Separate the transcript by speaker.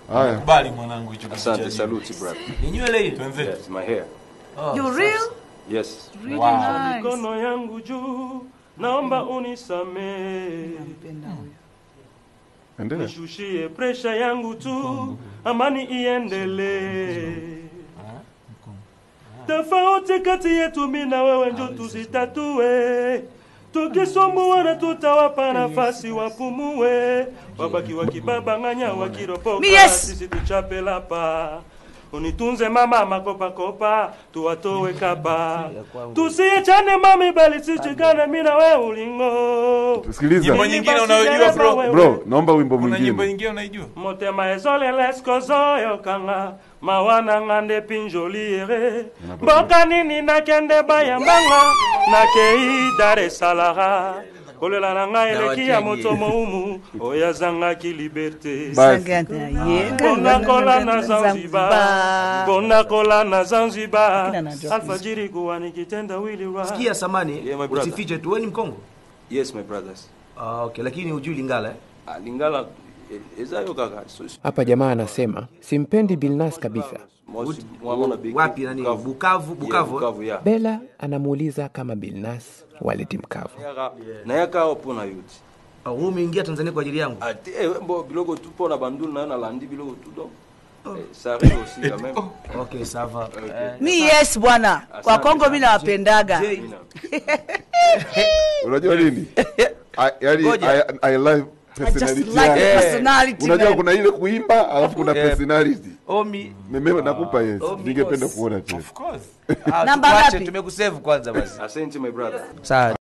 Speaker 1: Haya.
Speaker 2: Kubali mwanangu hicho kitu
Speaker 3: Asante,
Speaker 2: cha
Speaker 3: salute brother.
Speaker 2: Ni nywele hiyo. Twenzetu.
Speaker 3: Yes, my hair.
Speaker 4: You real?
Speaker 3: Yes.
Speaker 4: Really
Speaker 2: Wow.
Speaker 4: nice.
Speaker 5: Mikono yangu juu, naomba unisamee,
Speaker 1: Endelea.
Speaker 5: nishushie presha yangu tu, amani iendelee. Tofauti kati yetu mi na wewe njo tuzitatue, tukisumbuana tutawapa nafasi wapumue, wabaki wakibabang'anya wakiropoka,
Speaker 4: Mi yes.
Speaker 5: sisi tuchape lapa unitunze mama makopakopa tuwatowe kapa tusiechane mami bali sichikane mi na we ulingo
Speaker 1: Sikiliza.
Speaker 2: Nyimbo nyingine unayojua bro?
Speaker 1: Bro, naomba wimbo
Speaker 2: Kuna nyimbo
Speaker 1: mwingine.
Speaker 2: nyingine unaijua?
Speaker 5: motema ezolelesikozoyokanga mawananga nde pinjoliere mboka nini nakende bayambanga nakei dar esalara kolela na ngai eleki ya moto moumu oyo azangaki liberte
Speaker 1: Basi.
Speaker 5: bondakola na zanzibar bondakola na zanzibar
Speaker 4: Kila anajua
Speaker 5: alfajiri kuwani kitenda wiliwa
Speaker 6: Sikia samani,
Speaker 3: Yeah, my brother.
Speaker 6: usifiche tu, wewe ni Mkongo?
Speaker 3: Yes, my brothers.
Speaker 6: Ah, okay, lakini hujui Lingala eh?
Speaker 3: Ah, Lingala eh, ezayo kaka. So- so-
Speaker 7: Hapa jamaa anasema simpendi Bilnas kabisa.
Speaker 3: Mosi- mwamona big-
Speaker 6: Wapi nani? Bukavu,
Speaker 3: Yeah,
Speaker 6: Bukavu. eh?
Speaker 3: Bukavu, yeah.
Speaker 7: Bela anamuuliza kama Bilnas waleti mkavu.
Speaker 3: Yaka- na yaka pona yuti
Speaker 6: Ah, wewe umeingia Tanzania kwa ajili yangu.
Speaker 3: ate eh, mbo biloko tu pona bandulu nayo nalandi biloko tu donc eh, ça arrive aussi quand même
Speaker 6: Okay, ça va. Eh,
Speaker 4: Mi yes bwana. Kwa Kongo mi nawapendaga.
Speaker 6: Jay,
Speaker 1: Unajua nini? I, yani,
Speaker 6: Ngoja.
Speaker 1: I, I love
Speaker 4: I just
Speaker 1: personality
Speaker 4: like the
Speaker 1: yake.
Speaker 4: personality.
Speaker 1: Unajua
Speaker 4: man.
Speaker 1: kuna ile kuimba alafu kuna
Speaker 6: Yeah.
Speaker 1: personality.
Speaker 6: Omi,
Speaker 1: Mimi nakupa yes.
Speaker 6: Oh,
Speaker 1: Ningependa
Speaker 6: because-
Speaker 1: kuona tena.
Speaker 2: Of course.
Speaker 6: ah,
Speaker 4: Namba
Speaker 6: tukuache,
Speaker 4: ngapi?
Speaker 6: Tumekusave kwanza basi.
Speaker 3: asante my brother
Speaker 6: Sawa.